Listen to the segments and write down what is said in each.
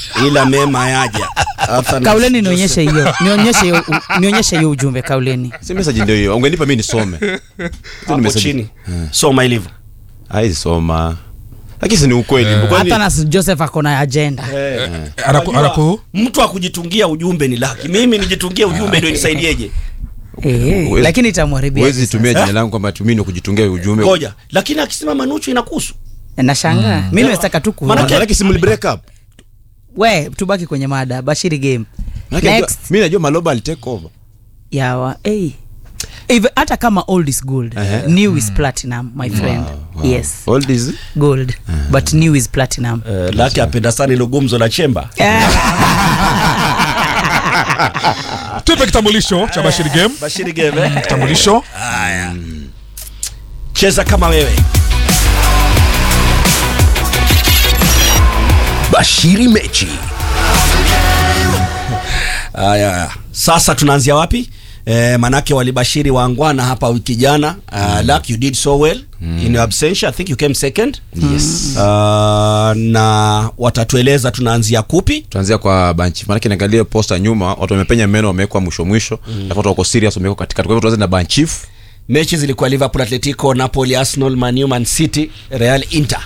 ila mema yaja After na- kauleni nionyeshe hiyo nionyeshe hiyo nionyeshe hiyo ujumbe kauleni si message ndio hiyo ungenipa mimi nisome hapo message. chini soma ilivyo haizi soma lakini si ni ukweli Kwani- hata na joseph ako na agenda Anaku, Unajua, anaku, mtu akujitungia ujumbe ni laki mimi nijitungie ujumbe ndio nisaidieje Eh, Huwezi- lakini itamwharibia huwezi tumia Eh? jina langu kwamba tumini kujitungia ujumbe ngoja lakini akisema manuchu inakuhusu nashangaa mi nimestaka tu ku Manake- Maanake si mli break up we tubaki kwenye mada bashiri game Maanake najua- next mi najua maloba alitake over yawa hey. Even, hata kama old is gold Ehe. new is platinum my friend yes Old is gold but new is platinum uh, laki apenda sana ilo gumzo la chemba tupe kitambulisho cha Bashiri Game. bashiri geve Kitambulisho haya cheza kama wewe Bashiri Mechi. haya sasa tunaanzia wapi Eh, manake walibashiri waangwana hapa wiki jana uh, Luck, you did so well in your absentia i think you came second yes uh, na watatueleza tunaanzia kupi tuanzia kwa banchi maanake niangalie posta nyuma watu wamepenya meno wamewekwa mwisho mwisho alafu watu wako serious wamewekwa katikati kwa hivyo tuanze na banchief mechi zilikuwa liverpool atletico napoli arsenal manu man city real inter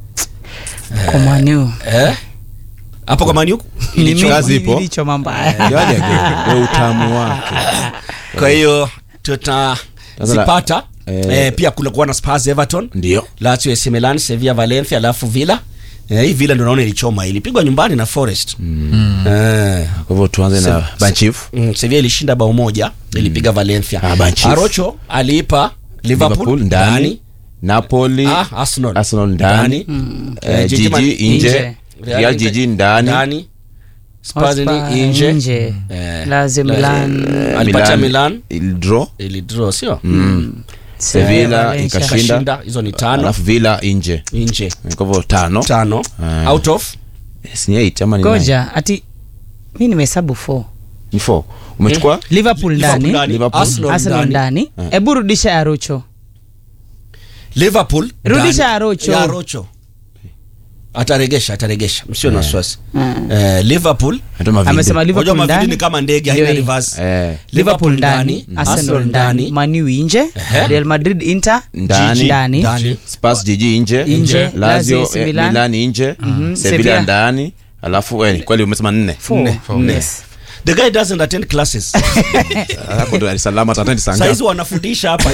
komaniu eh? hapo kwa manu Kazi ipo. ilichoma mbaya Yaje kwa utamu wake kwa hiyo tutazipata Eh, eh, pia kulikuwa na spurs everton ndio lazio AC Milan sevilla valencia alafu villa eh, hii villa ndo naona ilichoma ilipigwa nyumbani na forest mm. eh, kwa hivyo tuanze na banchief mm, sevilla ilishinda bao moja ilipiga valencia Ah, Banchief. arocho aliipa liverpool, liverpool ndani napoli Ah, Arsenal. arsenal ndani Eh, Eh, jiji Man- nje nje. real jiji ndani ndani Spurs ni Hotspur nje nje. Eh, Lazio la- Milan. eh, alipatia Milan il draw ilidraw sio sevilla Valencia. ikashinda kashinda hizo ni tano alafu villa nje nje kwa hivyo tano tano Ah. out of Yes, ni eight ama ni nine? goja ati mi nimehesabu 4 ni four umechukua liverpool ndani ndani, Liverpool. Arsenal arsenal ndani. ndani hebu rudisha ya rocho liverpool Rudisha ndani. ya Rocho. ya rocho ataregesha ataregesha msio na wasiwasi eh, liverpool Ndio mavindi. amesema unajua liverpool mavidi ni ndani kama ndege Ndio haina hii. reverse Eh, liverpool ndani arsenal ndani manu nje real madrid inter Ndani. ndani ndani Spurs jiji nje Nje. lazio Lazio, AC eh, Milan. milan nje Sevilla. sevilla ndani alafu eh, kweli umesema nne Four. Nne. Yes. the guy doesn't attend classes hapo ndo alisalama tatani sanga saizi wanafundisha hapa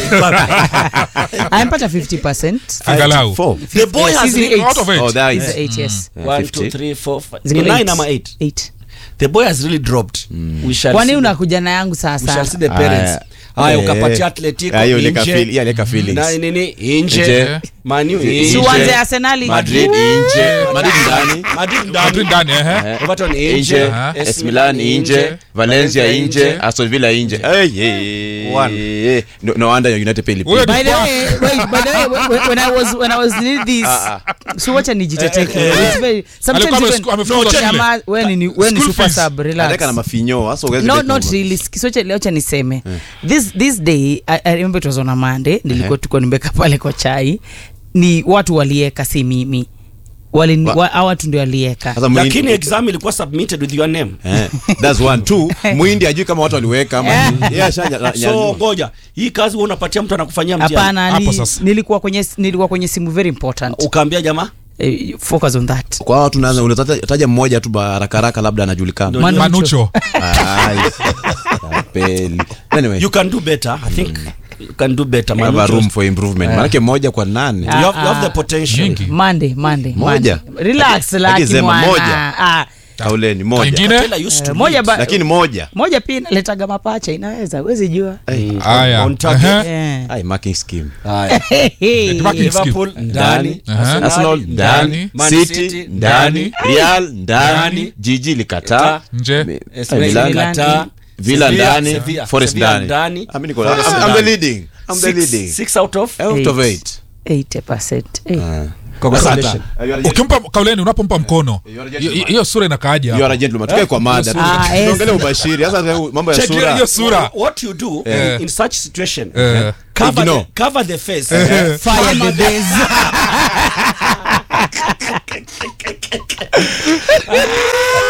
amepata 50 angalau four the boy Yes, has hizi really, eight. out of eight. oh that is Is eight, yes. Eh, one 50. two three four five Ziko ni nine eight. ama eight Eight. the boy has really dropped we shall kwani see the- unakuja na yangu we shall see sasa the parents Aya. haya Eh. ukapatia atletico Ah, hiyo ileka nje. feel- hiyo ileka feelings. na nini Nje. nje manu Si nje si uanze arsenali madrid nje madrid ndani Madrid Madrid ndani ndani ehe. Eh, Everton nje nje Aha. AC Milan nje Valencia nje Aston Villa nje hey, hey, One. hey. no, no wonder United pay Wewe by the way wait, by the way when- when i was when i was doing this Ah, so wacha nijitetee kidogo. It's very- sometimes Alikuwa even- amefuku- amefukuzwa No, shule. jamaa, wewe ni wewe ni School super fees. sub relax Anaweka na mafinyo hasa uweze no bet not number. really kisocha leocha niseme this this day I, I remember it was on a monday nilikuwa tuko nimeka pale kwa chai ni watu walieka si mimi wali Wa- wa, hawa watu ndio walieka Sasa Muhindi- lakini exam ilikuwa submitted with your name Eh, that's one two muhindi ajui kama watu waliweka ama yeye ashanya so ngoja hii kazi wewe unapatia mtu anakufanyia mtihani hapana Hapo ni, sasa. nilikuwa kwenye nilikuwa kwenye simu very important ukaambia jamaa eh, focus on that kwa watu tunaanza unataja mmoja tu haraka haraka labda anajulikana Manucho. manucho Ai, tapeli. anyway you can do better i think you can do better we have a Manucho. room for improvement manake mmoja kwa nane you have, you have the Ah, potential nyingi monday monday Moja. Monday. relax Lakini laki sema mwana moja. ah, kauleni moja Ingine? Taylor used to eh, moja lead. ba, lakini moja moja pia inaletaga mapacha inaweza huwezi jua haya On target. Ehe. Eh. ai marking scheme Haya. Marking scheme. Liverpool ndani ndani Aha. Arsenal ndani Man City City ndani Real ndani Ndani. Jiji likataa nje Mi- AC eh, Milan Milan. Kataa. Villa Sevilla- ndani Sevilla- Forest Sevilla ndani ndani. Ah, mimi niko- Forest I'm- I'm the ndani. leading I'm the Six- leading six out of out of Eight. eight 80%. Eh. Congratulations. ukimpa kauleni unapompa mkono hiyo- hiyo sura inakaaja you are a gentleman tukae kwa mada Ah, yes. tuongelee ubashiri sasa mambo ya Check hiyo- sura hiyo sura what you do Eh. in such situation Eh. cover, Ignore. the, cover the face Fire the days.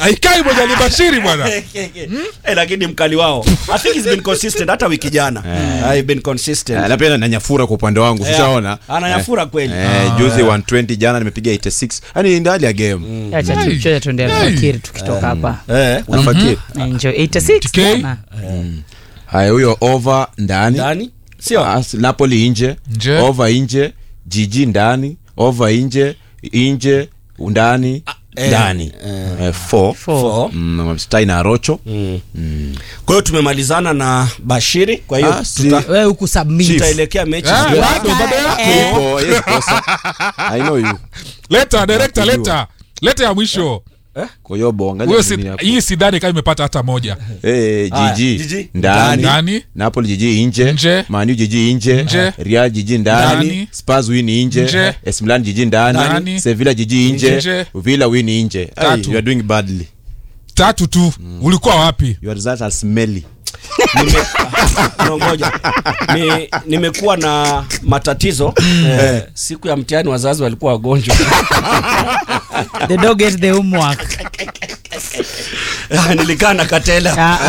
haikai moja libashiri bwana Eh, lakini mkali wao i think he's been consistent hata wiki jana I've been consistent na pia nanyafura kwa upande wangu Yeah. sishaona Ananyafura kweli. eh, juzi 120 jana nimepiga 86 yani ndio hali ya game acha Hey. tuchoja tuende alfakiri tukitoka hapa eh unafikiri enjoy 86 TK? bwana. haya huyo over ndani ndani sio As- napoli nje Nje. over nje jiji ndani over nje nje ndani eh, ndani eh, four. Four. Four. Mm, stai na rocho kwa hiyo tumemalizana na bashiri kwa hiyo Ah, si- tuta- wewe huku submit tutaelekea mechi Ah, zijazo. bado bado yako Ipo, yes, kosa. I know you. leta director leta leta ya mwisho Koyobo, angalia huyo si, nini hapo. hii sidhani kama imepata hata moja Eh, Aya, jiji Jiji, ndani ndani napoli jiji nje Nje. manu jiji nje Nje. real jiji ndani Ndani. spurs win nje Nje. AS Milan jiji ndani Ndani. sevilla jiji nje Nje. villa win nje Ay, Tatu. you are doing badly tatu tu ulikuwa wapi your results are smelly Nime- no, ngoja. Ni- nimekuwa na matatizo eh, siku ya mtihani wazazi walikuwa wagonjwa the dog ate the homework nilikaa na katela Ah,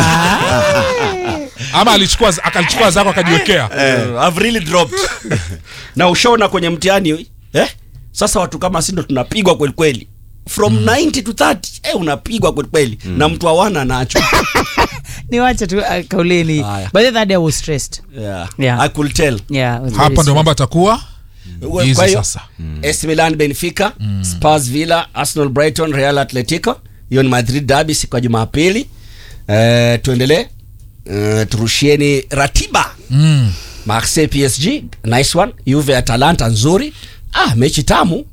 ah. ama alichukua akalichukua zako akajiwekea uh, I've really dropped na ushaona kwenye mtihani eh? sasa watu kama si ndo tunapigwa kweli kweli from 90 to 30 eh, unapigwa kweli kweli na mtu awana nacho niwache tu uh, kauleni Haya. but that day I was stressed yeah. Yeah. I could tell yeah I was very hapa ndo stressed. mambo atakuwa Kwa Easy hiyo sasa. AC Milan Benfica Spurs Villa Arsenal Brighton Real Atletico hiyo ni Madrid derby siku ya Jumapili eh, tuendelee eh, turushieni ratiba mm. Marseille PSG nice one Juve Atalanta nzuri ah mechi tamu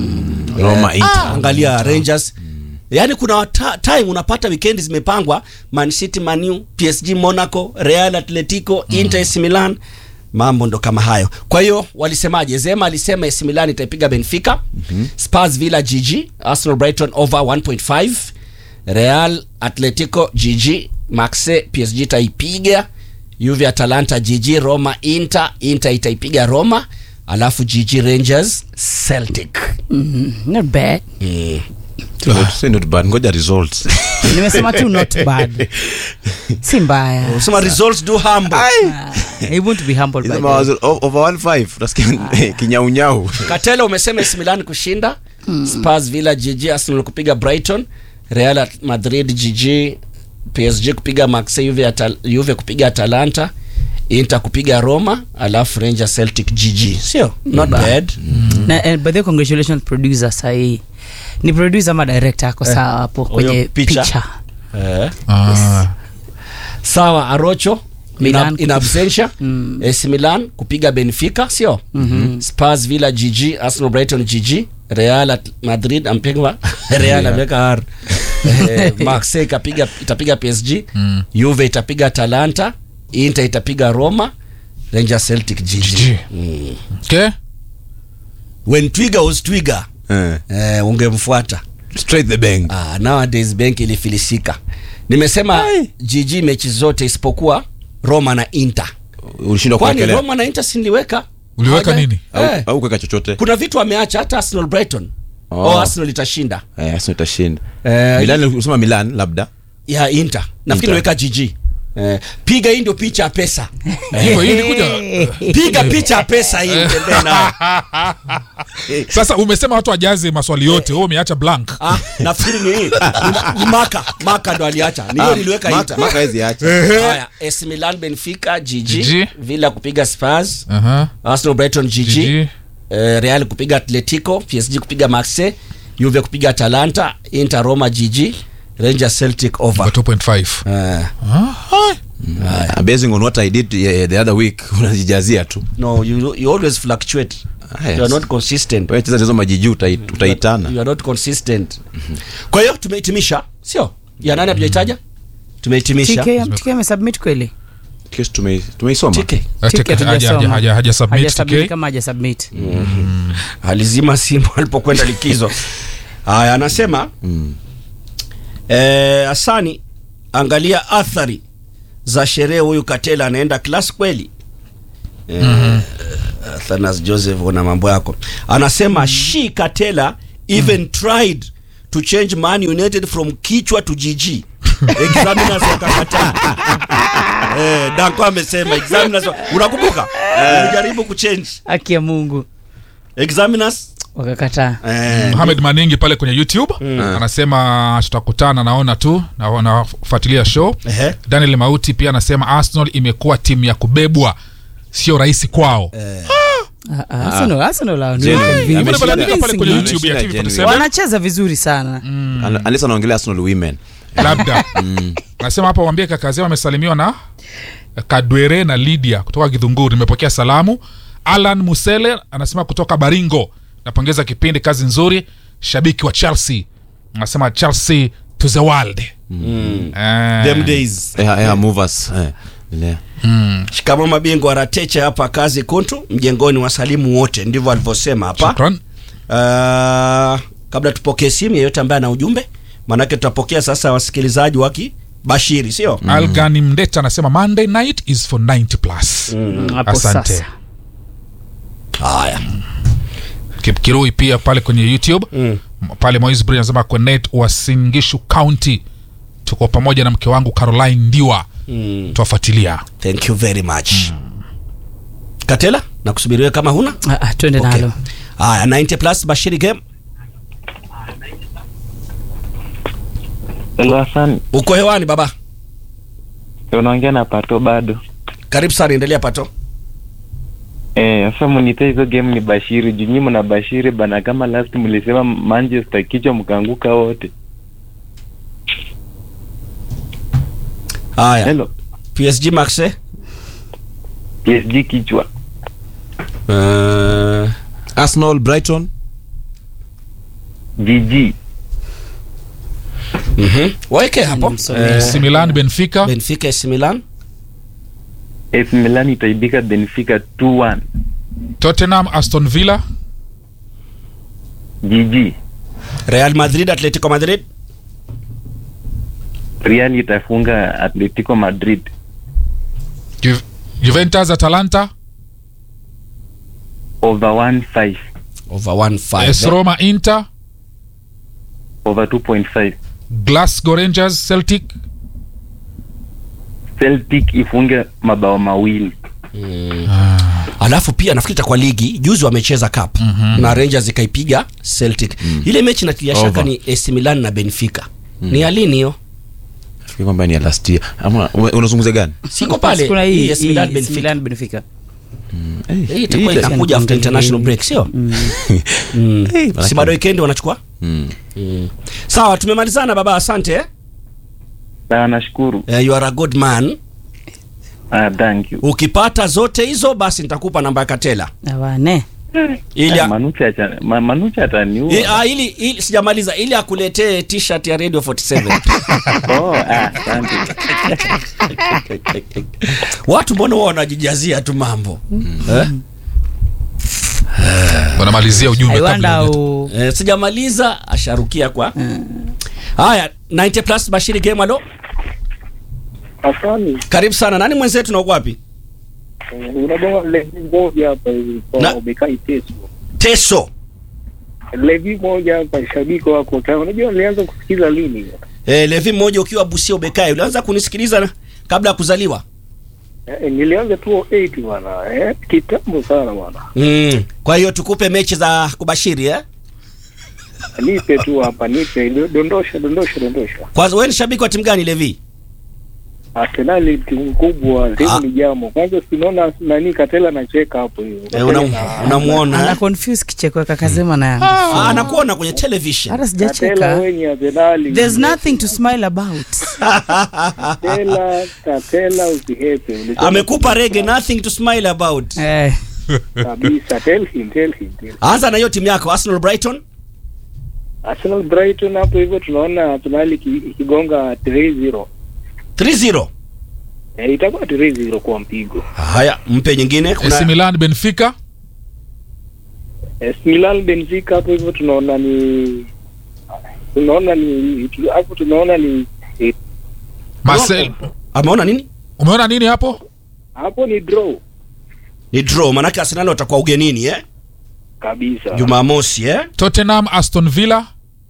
roma ah, Inter. angalia Rangers yaani kuna ta time unapata weekend zimepangwa Man City Manu PSG Monaco Real Atletico Inter AC Milan mambo ndo kama hayo kwa hiyo walisemaje Zema alisema AC Milan itaipiga Benfica Spurs Villa GG Arsenal Brighton over 1.5 Real Atletico GG Marseille PSG itaipiga Juve Atalanta GG Roma Inter Inter itaipiga Roma alafu GG Rangers Celtic Mhm, not bad Not- say not bad ngoja results nimesema tu not bad si mbaya Sema results do humble. Ah, he won't be humbled by Hizo that. mawazo o- over 1.5 utasikia kinyaunyau Katela umesema AC Milan kushinda, Spurs Villa GG, Arsenal kupiga Brighton, Real Madrid GG, PSG kupiga Marseille, Juve, Atal Juve kupiga Atalanta, Inter kupiga Roma, alafu Rangers Celtic GG. Sio? Not bad. na eh, by the way, congratulations producer sahii ni producer ama director ako sawa hapo Huyo kwenye picha. picha, Eh. ah. Sawa Arocho Milan in, in absentia Mm. AC Milan kupiga Benfica sio Spurs Villa GG Arsenal Brighton GG Real At- Madrid ampigwa Real ameweka R eh, Marseille ikapiga itapiga PSG Mm. Juve itapiga Atalanta Inter itapiga Roma Rangers Celtic GG, GG. Mm. okay when Twiga was Twiga Eh, eh, ungemfuata straight the bank Ah, nowadays benki ilifilisika. Nimesema GG mechi zote isipokuwa Roma na Inter. ulishindwa Kwani kuwekelea Roma na Inter si niliweka? Uliweka Hawaja- nini? au Eh, au kuweka chochote kuna vitu ameacha hata Arsenal Brighton. Oh. Oh. Arsenal itashinda. eh Arsenal itashinda Eh, Milan usema Milan labda ya Inter. Nafikiri Inter. niweka GG. Eh, piga hii ndio picha ya pesa. hivyo hii ilikuja Piga picha ya pesa hii utembee nayo. sasa umesema watu wajaze maswali yote wewe umeacha blank Ah, nafikiri ni hii. Ni, ni maka, maka ndo aliacha. Ni hiyo niliweka Maka- Inter. Maka hizi acha Haya, AC Milan Benfica GG, GG. Villa kupiga Spurs, Aha. Arsenal Brighton GG, GG. Eh, Real kupiga Atletico, PSG kupiga Marseille, Juve kupiga Atalanta, Inter Roma GG, Rangers Celtic over. Over 2.5 Eh, Ah, Uh, basing on what I did uh, the other week unajijazia tu no, you, you always fluctuate. Ah, yes. You are not consistent. wewe cheza hizo majiji utai- utaitana You are not consistent. Kwa hiyo tumehitimisha, sio? Ya nani hatujaitaja? Tumehitimisha. TK TK amesubmit kweli kesi tume- tumeisoma TK. eh, TK tek- haja- hatujasoma. haja- haja- haja submit, Hajasubmit TK. kama haja submit alizima simu alipokwenda likizo haya anasema mm. eh, asani angalia athari za sherehe huyu katela anaenda klas kweli eh, mm-hmm. Athanas joseph una mambo yako anasema mm. she katela even mm. tried to change Man United from kichwa to GG. Examiners wakakataa. eh, Danko amesema examiners wa- unakumbuka? Ulijaribu kuchange haki ya mungu examiners wakakataa eh, Mohamed Maningi pale kwenye YouTube anasema tutakutana, naona tu na nafuatilia show. Ehe. Daniel Mauti pia anasema Arsenal imekuwa timu ya kubebwa, sio rahisi kwao. Ah, ah, Arsenal- Arsenal hao ni Genuine. convincing. Ameshinda- Amebadilika pale kwenye Convincing. YouTube ya Ameshinda TV47 genuine. wanacheza vizuri sana Un- unless anaongelea Arsenal women labda nasema hapa wambie kakazema amesalimiwa na kadwere na lydia kutoka kidhunguri nimepokea salamu alan musele anasema kutoka baringo napongeza kipindi kazi nzuri shabiki wa chelsea anasema chelsea to the world Eh, them days. eh, eh, movers eh, endelea. Shikamo mabingwa Ratecha hapa kazi kuntu mjengoni wasalimu wote, ndivyo alivyosema hapa. shukran. Uh, kabla tupokee simu yeyote ambaye ana ujumbe, maanake tutapokea sasa wasikilizaji waki bashiri, sio algani mdeta anasema monday night is for 90 plus hapo asante sasa haya. Kip kirui pia pale kwenye youtube pale moisbri anasema kwenet wa singishu county tuko pamoja na mke wangu caroline ndiwa Mm, tuwafuatilia thank you very much. Katela, nakusubiriwe kama huna Ah, ah, twende Okay. nalo haya. 90 plus bashiri game, Hello Hassan, uko hewani baba, unaongea na Pato bado. karibu sana, endelea pato. Eh, sasa munite hizo game ni Bashiri, juu nyinyi mna Bashiri bana, kama last mlisema Manchester kichwa mkaanguka wote. Haya, Hello. PSG Marseille PSG kichwa. uh, Arsenal Brighton GG. mhm. waweke hapo Nimsomee. Eh, AC Milan Benfica Benfica AC Milan AC Milan itaibika Benfica 2-1. Tottenham Aston Villa GG. Real Madrid Atletico Madrid Real itafunga Atletico Madrid. Ju- Juventus Atalanta Over 1.5. over 1-5 AS Roma Inter Over 2.5. Glasgow Rangers Celtic Celtic ifunge mabao mawili. alafu pia nafikiri itakuwa ligi juzi wamecheza cup na Rangers ikaipiga Celtic ile mechi natilia shaka Over. ni AC Milan na Benfica ni ya lini hiyo Nafikiri kwamba ni ya last year ama ume- unazungumzia gani siko pale kuna hii hii AC Milan hii Benfica Milan Benfica hii itakuwa Hii- inakuja after international break sio Mm. Eh, si bado weekend wanachukua Mm. sawa tumemalizana baba asante eh? Sawa, nashukuru. Eh, you are a good man Ah, thank you. ukipata zote hizo basi nitakupa namba ya Katela awane ili Ah, Manucha acha ma, Manucha ataniua. I, ah, ili, ili sijamaliza ili akuletee t-shirt ya Radio 47 Oh, ah, asante. watu mbona wao wanajijazia tu mambo eh? wanamalizia ujumbe I kabla wonder ya how- Eh, sijamaliza asharukia kwa haya 90 plus Bashiri game alo Asani, karibu sana nani mwenzetu na uko wapi unagonga levi moja hapa hivi Na- kwa umekai teso. Teso Levi moja hapa shabiki wako ta. Unajua nilianza kusikiza lini? eh, Levi mmoja ukiwa Busia ubekai ulianza kunisikiliza na- kabla ya kuzaliwa Eh, nilianza 208 bwana. Eh, kitambo sana bwana. mm. kwa hiyo tukupe mechi za kubashiri eh? Nipe tu hapa, nipe do- dondosha dondosha dondosha. kwanza wewe ni shabiki wa timu gani Levi Arsenal ni timu kubwa, timu Ah. ni jambo. Kwanza sinaona nani Katela anacheka hapo hiyo. eh, unam- unamuona ana eh? confuse kicheko kakasema na yangu ah, anakuona kwenye television hata Katela sijacheka wewe ni Arsenal. there's nothing to smile about Katela, Katela usihepe. Ulisema amekupa rege nothing to smile about eh kabisa. Tell him, tell him, tell him. anza na hiyo timu yako Arsenal Brighton Arsenal Brighton hapo hivyo tunaona Arsenal iki- ikigonga 3-0. 3-0 Eh, itakuwa 3-0 kwa mpigo. haya mpe nyingine AC kuna Milan Benfica Eh, Milan Benfica hapo hivyo tunaona ni tunaona ni tu- hapo tunaona ni eh, Marcel ameona nini umeona nini hapo hapo ni draw ni draw manake Arsenal watakuwa ugenini eh kabisa. Jumamosi eh Tottenham Aston Villa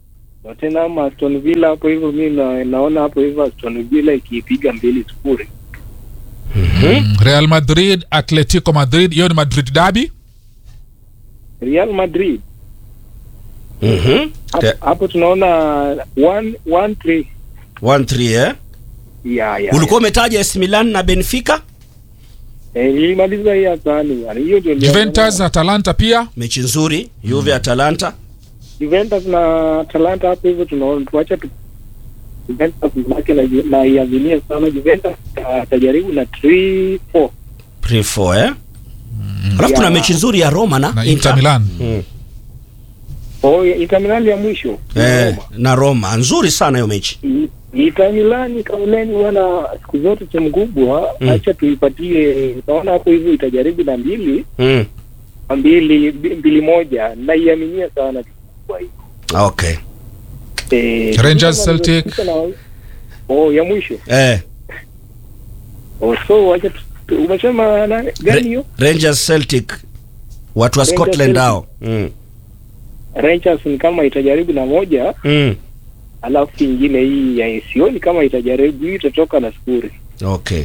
Tottenham Aston Villa hapo hivyo mi na, naona hapo hivyo Aston Villa ikipiga mbili sifuri. Mm, real madrid atletico madrid hiyo ni madrid dabi Real Madrid Mhm. hapo, Te- hapo tunaona 1 1 3 1-3 eh? ya ya. ulikuwa umetaja AC Milan na Benfica Eh, nilimaliza hii asani bwana. Hiyo ndio niliona. juventus atalanta pia mechi nzuri Juve Atalanta Juventus na Atalanta hapo hivyo tunaona tuacha tu Juventus manake na na iadhinia sana Juventus atajaribu na 3 4 3-4 eh? alafu kuna Ya. mechi nzuri ya Roma na, na inter milan Mm. oh ya- Inter Milan ya mwisho Eh, Roma. na Roma nzuri sana hiyo mechi I- Inter Milan kauleni bwana siku zote timu kubwa Mm. acha tuipatie naona hapo hivyo itajaribu na mbili mm. mbili bi- mbili moja naiaminia sana timu kubwa hii okay eh, Rangers, kama Celtic. nimefika na- oh ya mwisho eh, oh so acha tu- tu- umesema na gani hiyo Rangers Celtic watu wa Rangers Scotland Celtic. hao mm. Rangers ni kama itajaribu na moja mm. alafu ingine hii ya sioni kama itajaribu hii itatoka na sifuri okay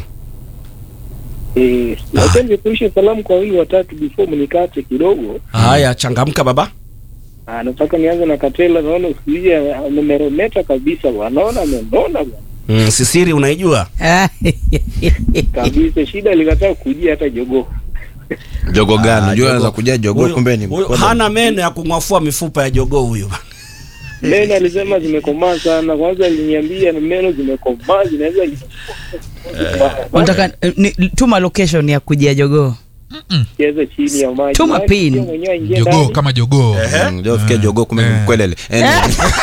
eh Ah. acha nikurishe salamu kwa wili watatu before mnikate kidogo haya changamka baba Ah, nataka nianze na Katela, naona siku hizi amemeremeta kabisa bwana, naona amenona bwana mm. sisiri unaijua kabisa. Shida likataa kujia hata jogoo jogo gani Ah, unajua jogoo. anaweza kuja jogo Huyu- kumbe ni huyu mkono. hana meno ya kung'afua mifupa ya jogoo huyu meno alisema zimekomaa sana. Kwanza aliniambia ni meno zimekomaa zinaweza unataka ni, tuma location ya kujia jogoo cheza chini ya maji. Tuma Maji pin. pia mwenyewe aingie jogoo ndani. kama jogoo Mm, ndio fikia jogo kumbe ni Eh. mkwelele Anyway.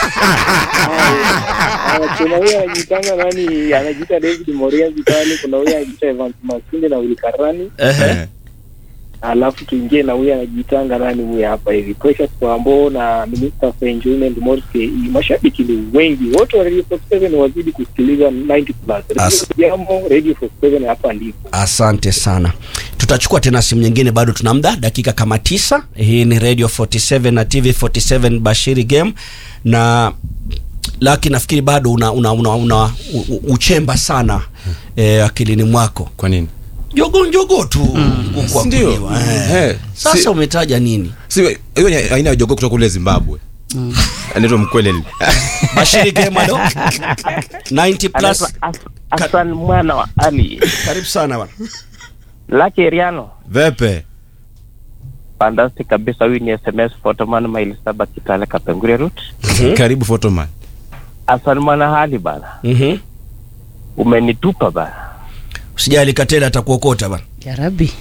Ah, Kuna huyo anajitanga nani, anajiita David Moriazi pale, kuna huyo anajiita Evans Masinde na Willy Karani, Eh. alafu tuingie na huyo anajitanga nani huyo hapa hivi Precious Kwambo na Minister for Enjoyment Morris KE. Mashabiki ni wengi wote wa Radio 47 wazidi kusikiliza 90 plus. Radio As- Jambo, Radio 47 hapa ndipo. asante sana tutachukua tena simu nyingine bado tuna muda dakika kama tisa hii ni radio 47 na tv 47 bashiri game na laki nafikiri bado una, una, una, una u, u- uchemba sana eh, akilini mwako kwa nini jogo njogo tu kuku Ndio. kuliwa, eh. Eh, sasa si- umetaja nini Si- hiyo ni aina ya jogo kutoka kule zimbabwe anaitwa mkwelele bashiri game alo 90 plus Hassan mwana wa Ali karibu sana bwana Lucky Riano vepe fantastic kabisa. Huyu ni SMS Photoman maili saba Kitale Kapenguria route. karibu fotoman Hassan mwana hali bana, Mhm. umenitupa bana. usijali katela atakuokota bwana ya rabi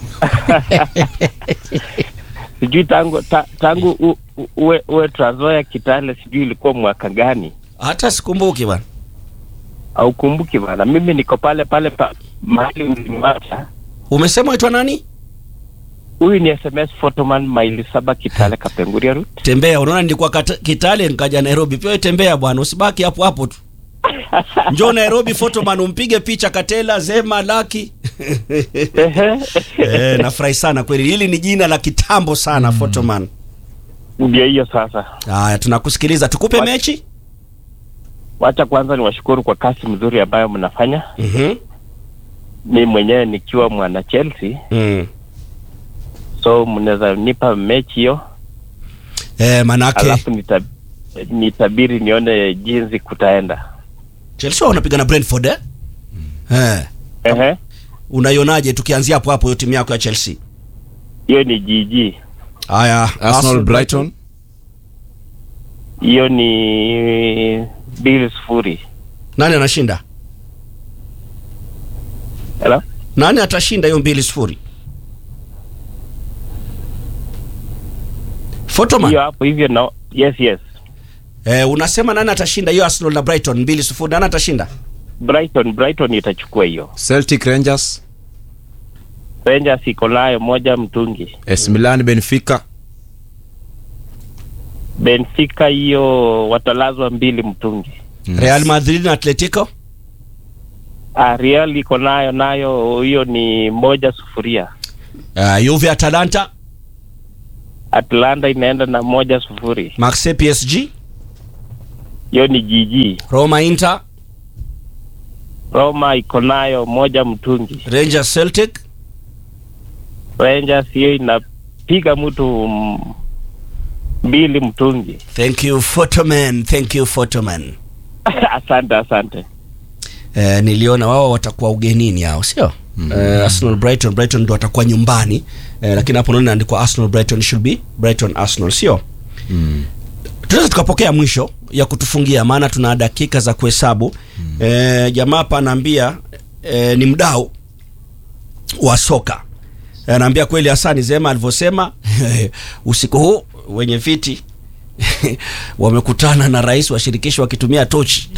Sijui tangu ta, tangu u, u, uwe, uwe Trans-Nzoia Kitale, sijui ilikuwa mwaka gani, hata sikumbuki bwana au kumbuki bana. Mimi niko pale pale pa mahali ulimwacha. umesema waitwa nani Huyu ni SMS Photoman maili saba Kitale Kapenguria route. tembea unaona nilikuwa kata, kitale nikaja nairobi pia wewe tembea bwana usibaki hapo hapo tu njoo nairobi photoman umpige picha katela zema laki Ehe. eh, nafurahi sana kweli hili ni jina la kitambo sana photoman Ndio hiyo sasa. haya tunakusikiliza tukupe What? mechi Wacha kwanza niwashukuru kwa kazi mzuri ambayo mnafanya. Mhm. Mi mwenyewe nikiwa mwana Chelsea, mm. so mnaweza nipa mechi hiyo eh, manake alafu nita, nitabiri nione jinsi kutaenda. chelsea wanapiga na brentford eh? eh. Ehe, unaionaje tukianzia hapo hapo hiyo timu yako ya chelsea hiyo ni GG, haya arsenal brighton hiyo ni mbili sufuri. nani anashinda Hello? nani atashinda hiyo mbili sifuri Photoman Hiyo hapo hivyo na yes yes. eh, unasema nani atashinda hiyo Arsenal na Brighton mbili sifuri nani atashinda Brighton Brighton itachukua hiyo. celtic rangers Rangers iko nayo moja mtungi. es milan benfica Benfica hiyo watalazwa mbili mtungi. Real Madrid na Atletico Ah, Real iko nayo nayo hiyo ni moja sufuria. uh, Juve Atalanta Atlanta inaenda na moja sufuri. Marseille PSG hiyo ni jiji Roma Inter, Roma iko nayo moja mtungi Rangers Celtic, Rangers hiyo inapiga mtu mm, mbili mtungi thank you Photoman, thank you Photoman. asante asante Eh, niliona wao watakuwa ugenini hao sio mm. eh, Arsenal Brighton Brighton ndo watakuwa nyumbani eh, lakini hapo naona inaandikwa Arsenal Brighton should be Brighton Arsenal sio Mm. tunaweza tukapokea mwisho ya kutufungia maana tuna dakika za kuhesabu mm. eh, jamaa hapa anaambia eh, ni mdau wa soka Eh, anaambia kweli Hasani Zema alivyosema usiku huu wenye viti wamekutana na rais wa shirikisho wakitumia tochi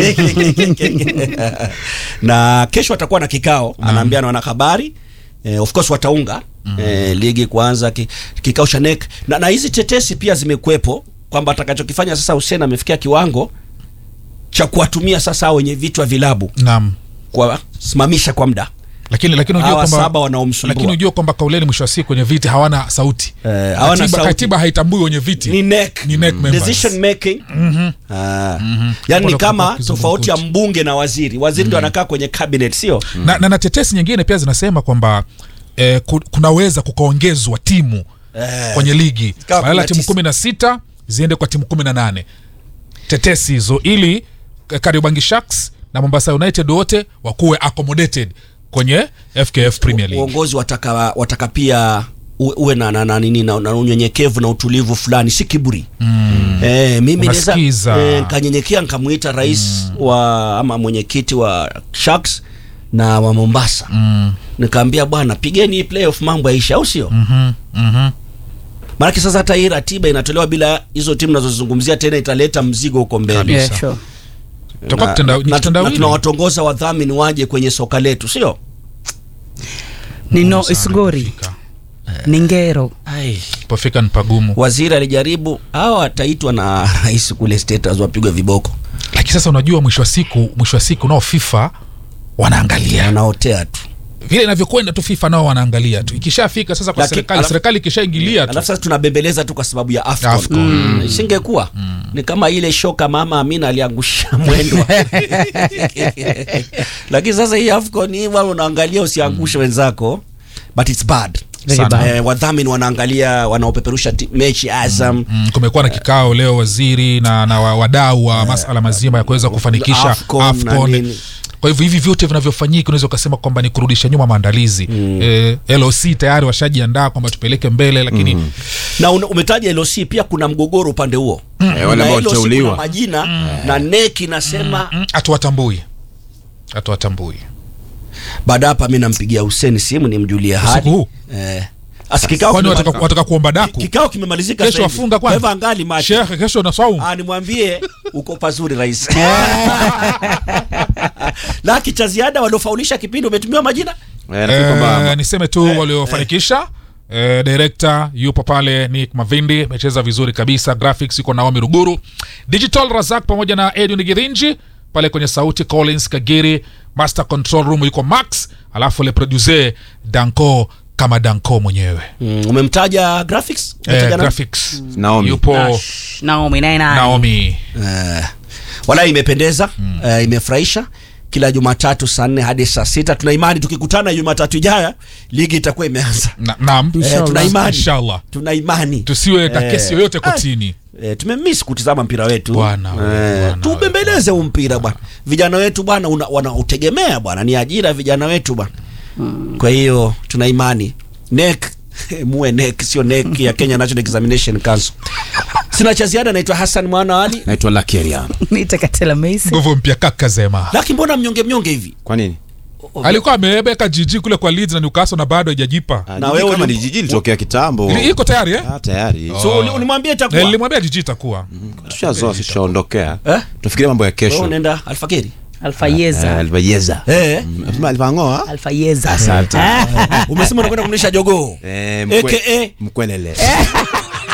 na kesho atakuwa na kikao anaambia na wanahabari eh, of course wataunga eh, ligi kuanza ki, kikao cha NEC na, na hizi tetesi pia zimekuwepo kwamba atakachokifanya sasa Hussein amefikia kiwango cha kuwatumia sasa hao wenye vichwa vilabu naam kuwasimamisha kwa muda lakini lakini unajua hawa kwamba saba wanaomsumbua lakini unajua kwamba kauleni mwisho wa siku wenye viti hawana sauti Eh, hawana katiba, sauti. katiba haitambui wenye viti ni NEC Ni NEC members. decision making Mhm. ah. Mhm. yani Hapo ni ndo kama kuna tofauti ya kizungumkuti. mbunge na waziri waziri ndo anakaa kwenye cabinet sio na, na, na tetesi nyingine pia zinasema kwamba eh, ku- kunaweza kukaongezwa timu Eh. kwenye ligi Kama badala ya timu 19. kumi na sita ziende kwa timu kumi na nane tetesi hizo ili eh, Kariobangi Sharks na Mombasa United wote wakuwe accommodated kwenye FKF Premier League uongozi wataka wataka pia uwe uwe na, na, na, nini na, na unyenyekevu na utulivu fulani si kiburi mm. eh, mimi naweza Unasikiza. eh, nkanyenyekea nkamwita rais wa ama mwenyekiti wa Sharks na wa Mombasa mm. nikaambia bwana pigeni hii playoff mambo yaisha au sio mhm, mhm. maanake sasa hata hii ratiba inatolewa bila hizo timu nazozungumzia tena italeta mzigo huko mbele Kabisa. yeah, sure. Tutakuwa Na- kitenda- na- ni na kitendawili. tunawatongoza wadhamini waje kwenye soka letu sio nino Sana isgori kufika. ni ngero Pofika ni pagumu waziri alijaribu hawa ataitwa na rais kule status wapigwe viboko lakini sasa unajua mwisho wa siku mwisho wa siku nao FIFA wanaangalia wanaotea tu vile inavyokwenda tu FIFA nao wanaangalia tu ikishafika sasa kwa Laki- serikali alafu- serikali ikishaingilia tu alafu sasa tunabembeleza tu kwa sababu ya AFCON, AFCON. Mm. isingekuwa ni kama ile shoka mama Amina aliangusha mwendo lakini sasa hii AFCON hii wao unaangalia usiangushe wenzako but it's bad Very Sana. bad. eh, wadhamini wanaangalia wanaopeperusha ti- mechi Azam Mm, kumekuwa na kikao leo waziri na, na wa- wadau wa masala mazima ya kuweza kufanikisha AFCON na AFCON. nini. Kwa hivyo hivi vyote vinavyofanyika unaweza ukasema kwamba ni kurudisha nyuma maandalizi mm. eh, LOC tayari washajiandaa kwamba tupeleke mbele lakini mm. na una- umetaja LOC pia kuna mgogoro upande huo Eh, wale Na ambao LOC waliteuliwa. kuna majina na NEC inasema hatuwatambui hatuwatambui baada hapa mi nampigia Hussein simu nimjulie Usiku hali huu? eh, Asi kikao kwani kimema- wataka, wataka kuomba daku kikao kimemalizika kesho sasa hivi. wafunga Kwa hivyo kwani angali macho shekhe kesho na saumu Ah, nimwambie uko pazuri rais laki cha ziada waliofaulisha kipindi umetumiwa majina Eh, nafikiri kwamba- Eh, niseme tu waliofanikisha eh, director yupo pale Nick Mavindi amecheza vizuri kabisa graphics yuko Naomi Ruguru digital Razak pamoja na Edwin Girinji pale kwenye sauti Collins Kagiri master control room yuko Max alafu le producer Danko kama Danko mwenyewe mm, umemtaja graphics eh, Umemtaja nani? graphics Naomi. yupo Nash, Naomi naye nani? Naomi Eh, wala imependeza eh, imefurahisha kila jumatatu saa nne hadi saa sita tuna imani tukikutana jumatatu ijaya ligi itakuwa imeanza na, naam eh, tuna imani inshallah tuna imani tusiwe na Eh, kesi yoyote kotini eh, tumemiss kutizama mpira wetu Bwana wewe, bwana tubembeleze huu mpira bwana vijana wetu bwana una- wanautegemea bwana ni ajira ya vijana wetu bwana kwa hiyo tuna imani nek muwe nek sio nek ya Kenya National Examination Council sina cha ziada naitwa Hassan Mwana Ali naitwa Lakeria. Niite Katela Macy. nguvu mpya kaka zema laki mbona mnyonge mnyonge hivi Kwa nini? alikuwa amebeka jiji kule kwa Leeds na Newcastle na bado haijajipa Ah, Na jiji wewe kama uli- ni jiji litokea kitambo. Ili- iko tayari eh? Ah, tayari. so uli- ulimwambia Na itakuwa nilimwambia jiji itakuwa Tushazoa tushaondokea. Eh? Tufikiria mambo ya wewe kesho. unaenda Alfakiri Alfayeza. Albayeza. eh Sema alivangoa. Alfayeza. Asante. umesema unakwenda kumlisha jogoo Eh, mkwe- aka Mkwelele.